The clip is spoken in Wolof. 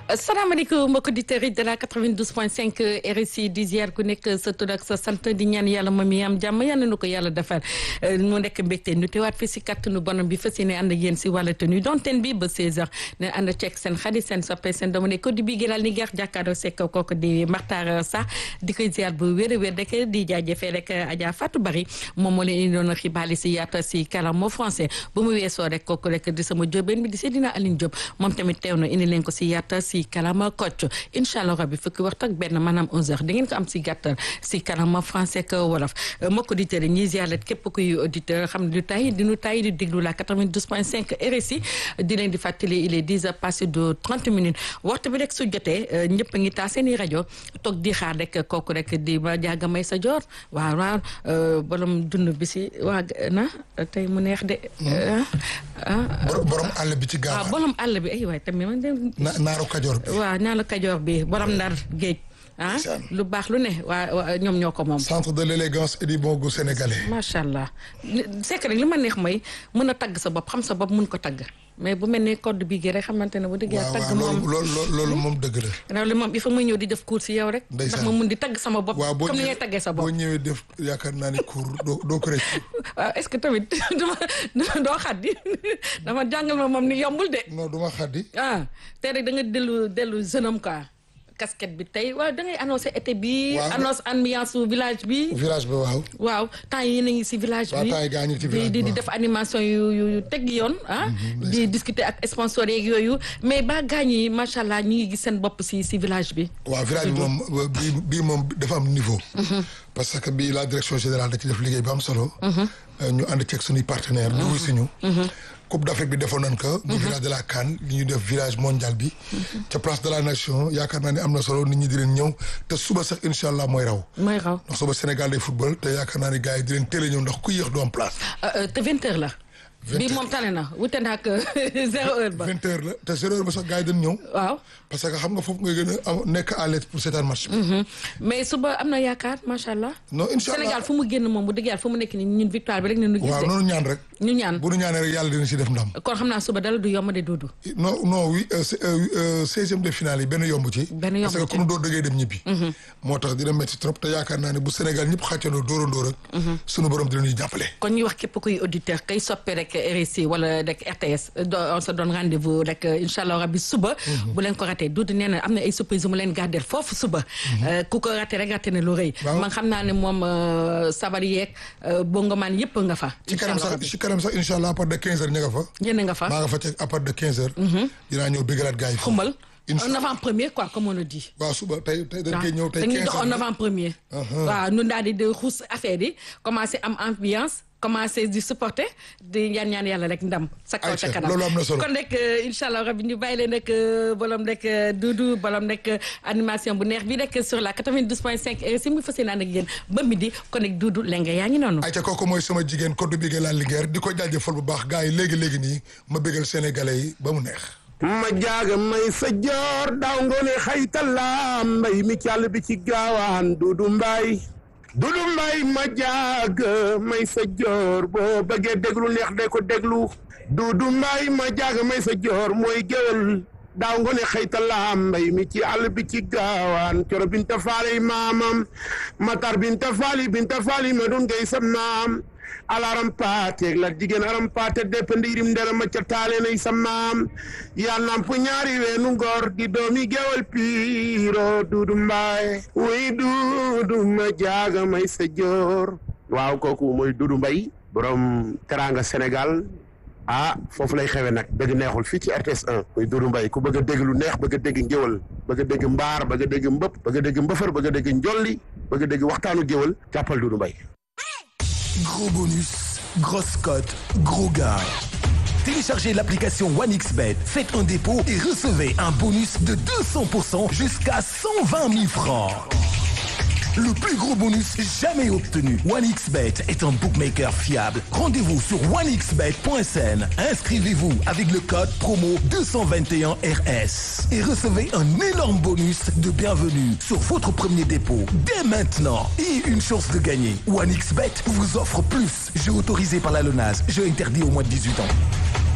salaamaaleykum mbokki auditeurs yi de la 92.5 RSI di ziar ku nekk sa tur ak sa sant di ñaan yàlla moom mi am jàmm yal na ko yàlla defal mu nekk mbégte ñu teewaat fi si kattanu bonam bi fas yéene ànd ak yéen si wàllu tenue donten bi ba 16h ne ànd ceeg seen xarit seen soppe seen doomu ne ko di bii gënal ni geex jàkkaarloo sekk kooku di Makhtar Sarr di koy ziar bu wér a wér rek di jaajëfee rek Adja Fatou Bari moom moo leen indi doon xibaar si yaata si kàllaama français bu mu weesoo rek kooku rek di sama jóobeen bi di Seydina Aline Diop moom tamit teew na indi leen ko si yaata si kalama kocc incha allah rabbi fukki waxtu ak benn maanaam 11h da ngeen ko am si gàttal si kalama français ak wolof mbokk auditeurs yi ñuy ziaret képp kuy auditeur xam ne du tay di nu tay di déglu la 92.5 RSI di leen di fàttali il est 10 heures passé de 30 minutes waxtu bi rek su jotee ñëpp a ngi taa seen i rajo toog di xaar rek kooku rek di ma jaaga may sa joor waaw waaw borom dund bi si waa na tey mu neex de. borom àll bi ci gaaw waaw borom àll bi ay waay tamit man de. naaru kajoor bi. waaw naaru kajoor bi borom ndar géej. ah lu baax lu ne waa ñoom ñoo ko moom. centre de l'élégance et du bon goût sénégalais. macha allah c'est que rek li ma neex mooy mën a tagg sa bopp xam sa bopp mun ko tagg mais bu mel ne code bi gi rek xamante ne bu dëgg yàlla tagg moom loolu loolu moom dëgg la. loolu moom il faut muy ñëw di def cours si yow rek. ndax ma mun di tagg sama bopp. comme ni ngay taggee sa bopp boo ñëwee def yaakaar naa ni cours doo doo ko rëcc. waaw est-ce que tamit duma doo xaddi dama jàngal ma moom ni yombul de. non duma xaddi. ah te rek da nga dellu dellu jeune homme quoi. casquette bi tey waaw da ngay annoncé été bi. annonce ambiance su village bi. village bi waaw. waaw temps yii yéen a ngi si village bi. waaw temps yii gaa ñu ci village di di def animation yu yu teg yoon ah. di discuter ak sponsor yeeg yooyu mais ba gaañ yi macha allah ñu ngi gis seen bopp si si village bi. waaw village bi moom bii bii moom dafa am niveau. parce que bii la direction générale da ci def liggéey bu am solo. ñu ànd ceeg suñuy partenaires. ñu wuy si ñu. Coupe d'Afrique bi defoon nañ ko. bu village de la CAN li ñuy def village mondial bi. ca place de la nation yaakaar naa ne am na solo nit ñi di leen ñëw te suba sax incha allah mooy raw. mooy raw ndax suba Sénégal day football te yaakaar naa ne gars yi di leen teel a ñëw ndax ku yéex du am place. te vingt heures la. bii moom tane na wute na ak zéro heure ba. vingt heures la te zéro heure ba sax gars yi dañ ñëw. waaw parce que xam nga foofu ngay gën a nekk à l'aise pour seetaan match bi. mais suba am na yaakaar macha allah. non incha allah Sénégal fu mu génn moom bu dëgg yàlla fu mu nekk nii ñun victoire bi rek ne nu gis. waaw noonu ñaan rek. ñu ñaan bu nu ñaanee rek yàlla dina si def ndam. kon xam naa suba dala du yomb de duudu. non non oui seizième de finale yi benn yomb ci. benn yomb ci parce que ku nu door dëggee dem ñibbi. moo tax dina métti trop te yaakaar naa ne bu Sénégal ñëpp xàccandoo dóorandoo rek. sunu borom dina ñuy jàppale. kon ñu wax képp kuy auditeur kay soppe rek RSI wala rek RTS on se donne rendez-vous rek incha allah rabbi suba. bu leen ko raté duudu nee na am na ay surprise mu leen gardé foofu suba. ku ko raté rek raté na lu rëy. man xam naa ne moom sabar yeeg bongomaan yëpp nga fa. ci kanam sax ci kanam sax incha allah à partir de 15 heures ña nga fa. yéen nga fa maa nga fa teg à partir de 15 heures. dinaa ñëw bëggalaat gars yi. xumbal un avant-première quoi comme on le dit. waaw suba tey tey dañ koy ñëw tey 15 dañuy dox un avant-première. waaw ñun daal di de xuus affaire yi commencé am ambiance. commencé di supporter di ñaan ñaan yàlla rek ndam. sa kaw ca kanam loolu am na solo kon rek incha allah rabi ñu bàyyi leen rek bolom rek Doudou bolom rek animation bu neex bi rek sur la 92.5 RSI mu fas yéene ànd ak yéen ba midi kon rek Doudou lenge yaa ngi noonu. ayca kooku mooy sama jigéen code bi la Linguère di ko jaajëfal bu baax gars yi léegi léegi nii ma bégal sénégalais yi ba mu neex. ma jaaga may sa joor daaw ngoone xaytala mbay mi càll bi ci gaawaan Doudou Mbaye dudu mbay ma jaag may sa joor boo bëggee déglu neex de ko déglu dudu mbay ma jaag may sa joor mooy géwél daaw nga ne xëytalaam mbay mi ci àll bi ci gaawaan coro binta faali maamam matar binta faali binta faali ma dun ngay sa maam alaram paateeg la jigéen aram paate depp ndiirim ndera ma ca taale nay sa maam yaa namp ñaari weenu ngor di doomi gewal piiro duudu mbaay wuy duudu ma jaaga may sa joor waaw kooku mooy duudu mbay borom teranga Sénégal ah foofu lay xewe nag dëgg neexul fii ci RTS 1 muy duudu mbay ku bëgg a dégg lu neex bëgg a dégg ngéwal bëgg a dégg mbaar bëgg a dégg mbëpp bëgg a dégg mbëfër bëgg a dégg njolli bëgg a dégg waxtaanu géwal jàppal duudu mbay Gros bonus, grosse cote, gros gars. Téléchargez l'application OneXBet, faites un dépôt et recevez un bonus de 200% jusqu'à 120 000 francs. Le plus gros bonus jamais obtenu. OneXBet est un bookmaker fiable. Rendez-vous sur onexbet.sn. Inscrivez-vous avec le code promo 221RS et recevez un énorme bonus de bienvenue sur votre premier dépôt dès maintenant et une chance de gagner. OneXBet vous offre plus. Jeu autorisé par la LONAS. Jeu interdit au moins de 18 ans.